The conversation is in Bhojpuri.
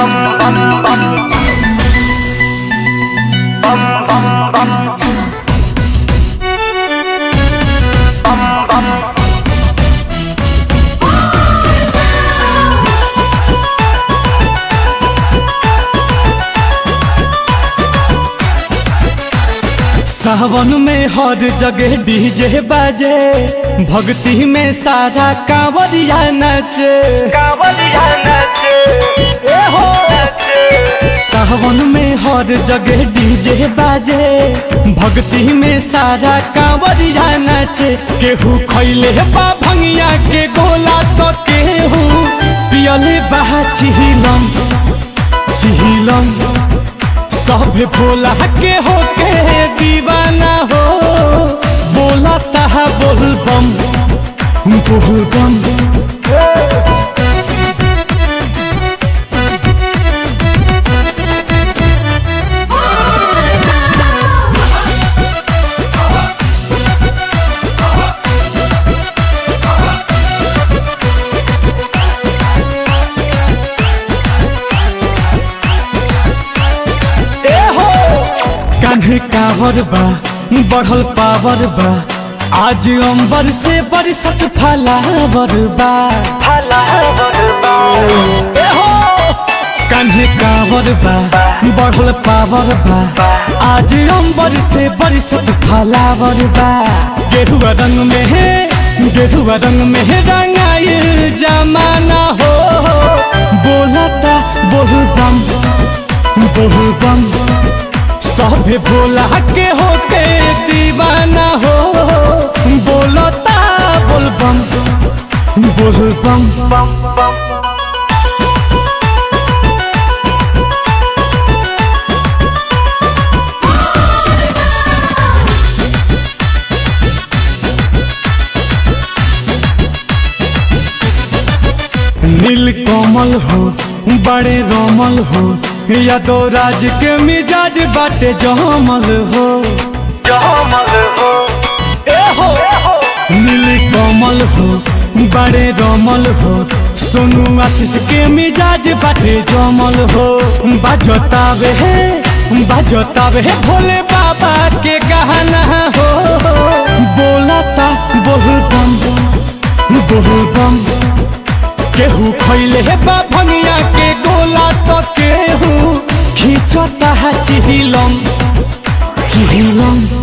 सावन में हर जगह डीजे बाजे भक्ति में सारा कांवरिया नचे कांवरिया नाचे ए हो नाचे सावन में हर जगह डीजे बाजे भक्ति में सारा कांवरिया नचे केहू खैले बा भंगिया के गोला तो केहू पियले बा चिहिलम चिहिलम सब भोला के होके दीवाना हो बोला तहा बोल बम बोल बम ए हो कान्हे कावर बा बढ़ल पावर बा आज अंबर से बरसत फलावर बा भला बरबा ए हो कान्हे कावर बा बढ़ल पावर बा आज अंबर से बरसत फलावर बा गेरुआ रंग में है गेरुआ रंग में है रंगाइल जमाना हो बोलता बोल बम बोल बम सभे भोला के होके दीवाना हो बोलता बोल बम बोल बम बम बम नील कोमल हो बड़े रोमल हो यादव राज के मिजाज बाटे जमल हो जमल हो ए हो नील कोमल हो बड़े रोमल हो सोनू आशीष के मिजाज बाटे जमल हो बाजतावे है बाजतावे है भोले बाबा के गहना हो बोलता बोल बम बोल बम केहू खैले हे बा भंगिया के गोला तो केहू खींचता है चिहिलम चिहिलम